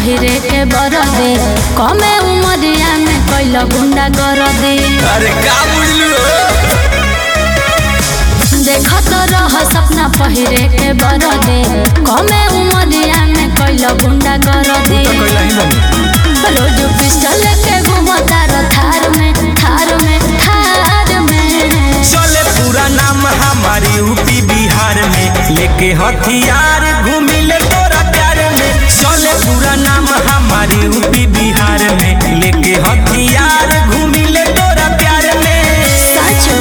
पहिरे के बरदे कमे उमरिया में कैल गुंडा कर दे अरे का बुझलू देखत रह सपना पहिरे के बरदे कमे उमरिया में कैल गुंडा कर दे तो कैला ही बनी रोज पिस्टल के घुमता र थार में थार में थार में चले पूरा नाम हमारी यूपी बिहार में लेके हथियार घूमिले तोरा प्यार में चले पूरा नाम हमारी यूपी बिहार में लेके हथियार घूमिले तोरा प्यार में साचो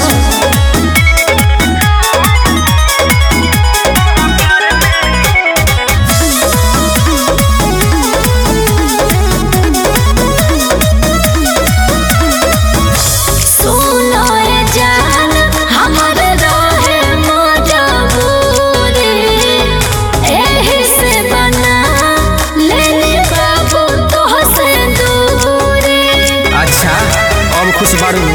सुनो रे जान हमर रहे मजबूरी एही से बना लेनी बाबू तोह से दूरी अच्छा अब खुश बारू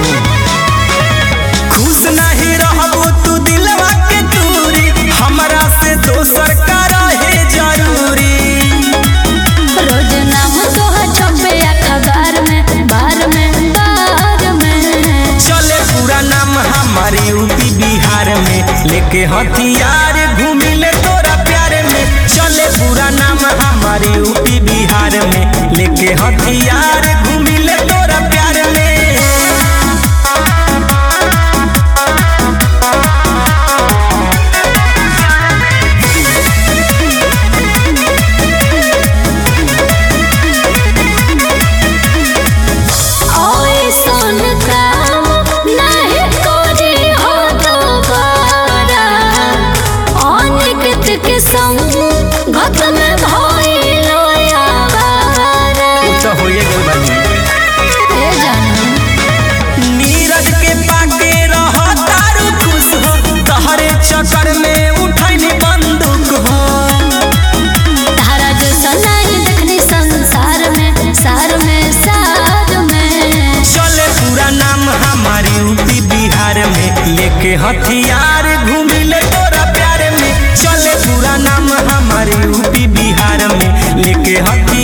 खुश नहीं रहबो तू दिलवा के दूरी हमरा से दोसर का रहे जरूरी रोज नाम तोह छपे अखबार में बार में बार में चले पूरा नाम हमारी यूपी बिहार में लेके हथियार घूमिले तोरा प्यार में चले पूरा नाम हमारी यूपी बिहार में लेके हथियार घूमिले तोरा प्यार में ओइसन काम नहीं करी हो दोबारा अनिकित के संग घत में भइल आवारा तो होइए गइल बानी ए जानू नीरज के पाके रह तारू खुश हो तहरे चक्कर में उठैनी बंदूक हो तारा जैसा नहीं देखनी संसार में सार में सार में चले पूरा नाम हमारी यूपी बिहार में लेके हथियार घूमिले तोरा प्यार में चले पूरा नाम हमारी यूपी बिहार में लेके हथियार